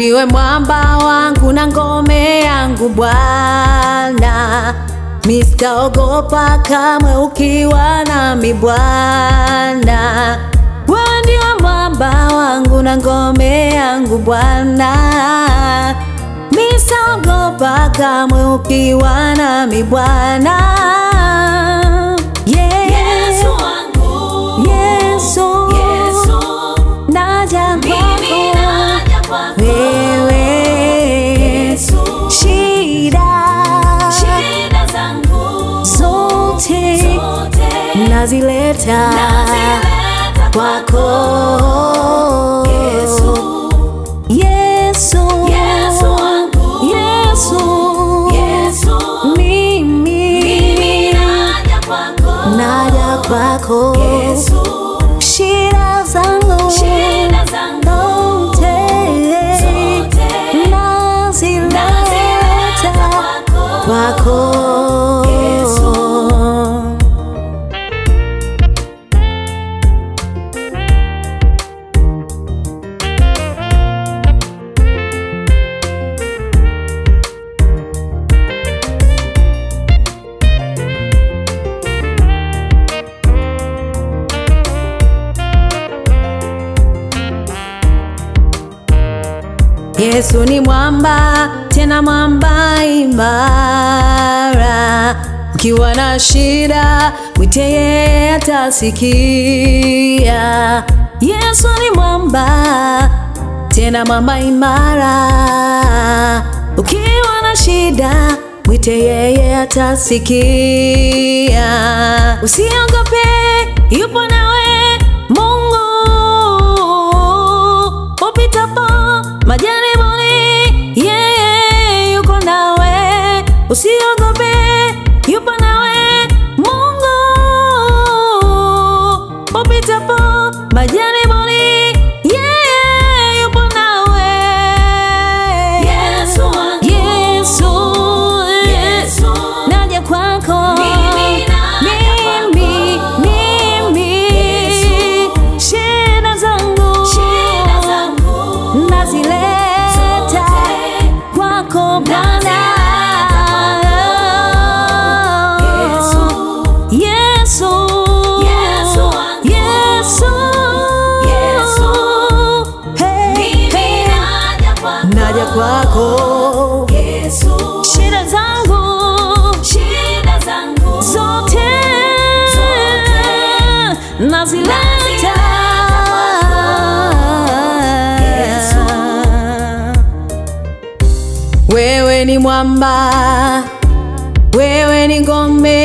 ndiwe mwamba wangu na ngome yangu Bwana, misitaogopa kamwe ukiwa nami Bwana. Wewe ndiwe mwamba wangu na ngome yangu Bwana, misitaogopa kamwe ukiwa nami Bwana. Yeah. Yesu wangu, Yesu, Yesu, naja mimi kwako naja kwako. wewe, Yesu, shida shida zangu zote zote nazileta nazileta kwako Yesu, Yesu, Yesu wangu, Yesu, Yesu, mimi mimi naja kwako. naja kwako Yesu, shida zangu shida zangu zote zote nazileta nazileta kwako. kwako Yesu. Yesu ni mwamba, tena mwamba imara. Ukiwa na shida, mwite yeye atasikia. Yesu ni mwamba, tena mwamba imara. Ukiwa na shida, mwite yeye atasikia. Usiogope, yupo nawe Mungu upitapo majaribuni, yeye yuko nawe. Usiogope, yupo nawe Mungu upitapo majaribuni, yeye yupo nawe. Yesu wangu, Yesu, Yesu, naja kwako Mimi naja mimi, kwako. mimi, Yesu. shida zangu shida zangu nazileta zote kwako Bwana. Yesu, Yesu, Yesu wangu. Yesu, Yesu. Hey, mimi hey. naja kwako. naja kwako Yesu, shida zangu shida zangu zote Zote. nazileta Yesu. wewe ni mwamba wewe ni ngome